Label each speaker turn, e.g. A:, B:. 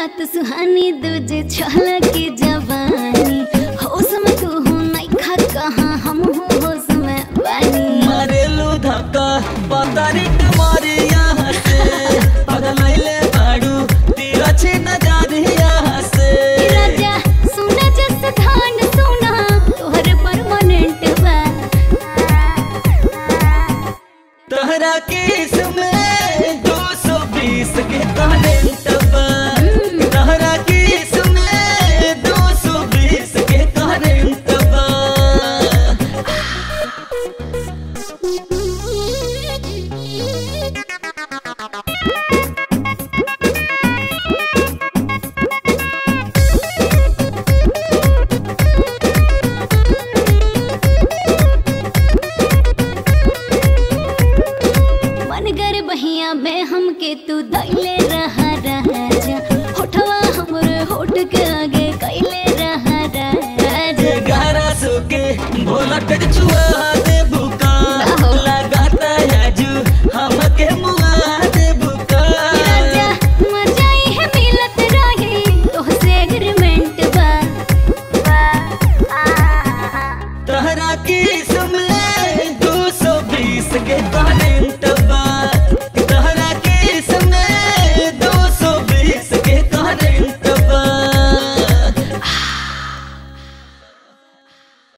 A: रात सुहानी दूजे छल की जवानी होश में तू हो नहीं खा कहाँ हम हो होश में बानी
B: मारेलू धक्का पतारी कमारी यहाँ से पगलैले बाड़ू तेरा छिन यहाँ से
A: राजा सुना जस धान सुना तोहरे परमानेंट बा
B: तहरा केस में दो सौ बीस के करेंट बा तहरा केस में दो सौ बीस के करेंट बा
A: मन कर बहिया में हमके तू दैले रहा राजा होठवा हमरे होठ के आगे कैले रहा राजा
B: ग्यारह सौ के भोला टक छुआ दे बुका लगाता है जू हमके मुआ दे बुका
A: राजा मजा ही है मिलत रही तोहसे एग्रीमेंट बा
B: तहरा की समय दो सौ बीस के कहने